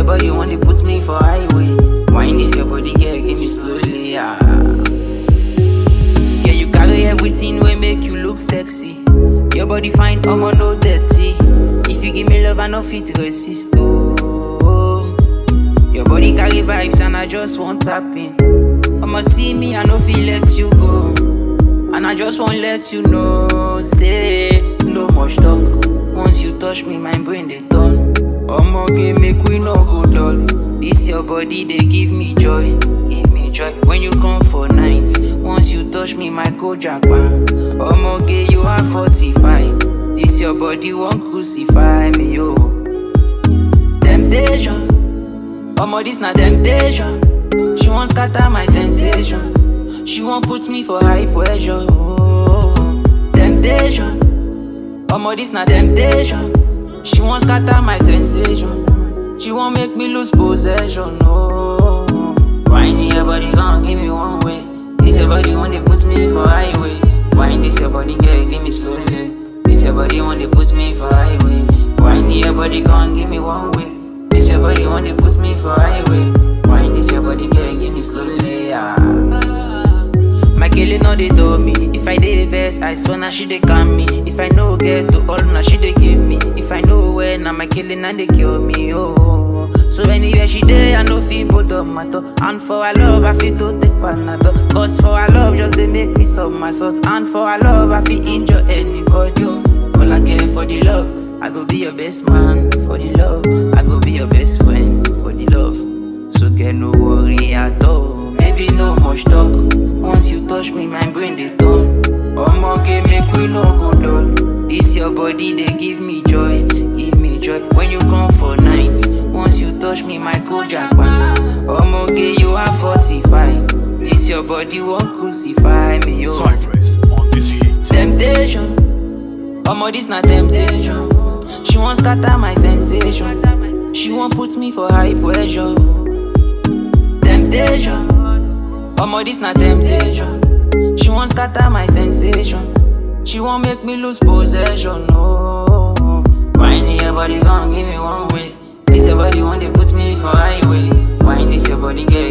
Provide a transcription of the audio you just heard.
your body want to put me for highway. Wine this your body, girl, give me slowly, ah. Yeah, you carry everything will make you look sexy. Your body fine, I'ma no dirty. If you give me love, I no fit resist. Oh, your body carry vibes and I just want tap in. I'ma see me, I no feel let you go. And I just won't let you know, say no much talk. Once you touch me, my brain they turn. I'ma get make we no go dull. This your body they give me joy, give me joy. When you come for night, once you touch me, my go jackpot. I'ma get you are 45. This your body won't crucify me, yo. Temptation, Omo this na temptation. She won't scatter my sensation. She won't put me for high pressure. Oh, temptation. Omo, this na temptation. She won't scatter my sensation. She won't make me lose possession. Oh, whiny your body, gon' give me one way. This your body when they put me for highway. Wine this your body, girl, give me slowly. This your body when they put me for highway. Whiny your body, gon' give me one way. This your body when they put me for highway. Wine this your body, girl, give me slowly. Ah. My killing no they told me. If I dey vex, I swear now she dey calm me. If I know get to all, now she dey give me. If I know where, now my killing and they kill me. Oh, so anywhere she dey, I know feel both of matter. And for our love, I feel to take panado. Cause for our love, just they make me some my salt. And for our love, I feel injure anybody. Oh. All I care for the love, I go be your best man for the love. I go be your best friend for the love. So get no worry at all. Maybe no much talk. Once you touch me, my brain they turn. Omo get make we no go dull. This your body they give me joy, give me joy. When you come for night, once you touch me, my go jackpot. Omo get you are 45. This your body won't crucify me, yo. Cypress on this heat. Temptation, omo this na temptation. She won't scatter my sensation. She won't put me for high pressure. Temptation, omo this na temptation. She won't scatter my sensation. She won't make me lose possession. No, whiny your body gon' give me one way. This your body want they put me for highway. Wine this your body, girl,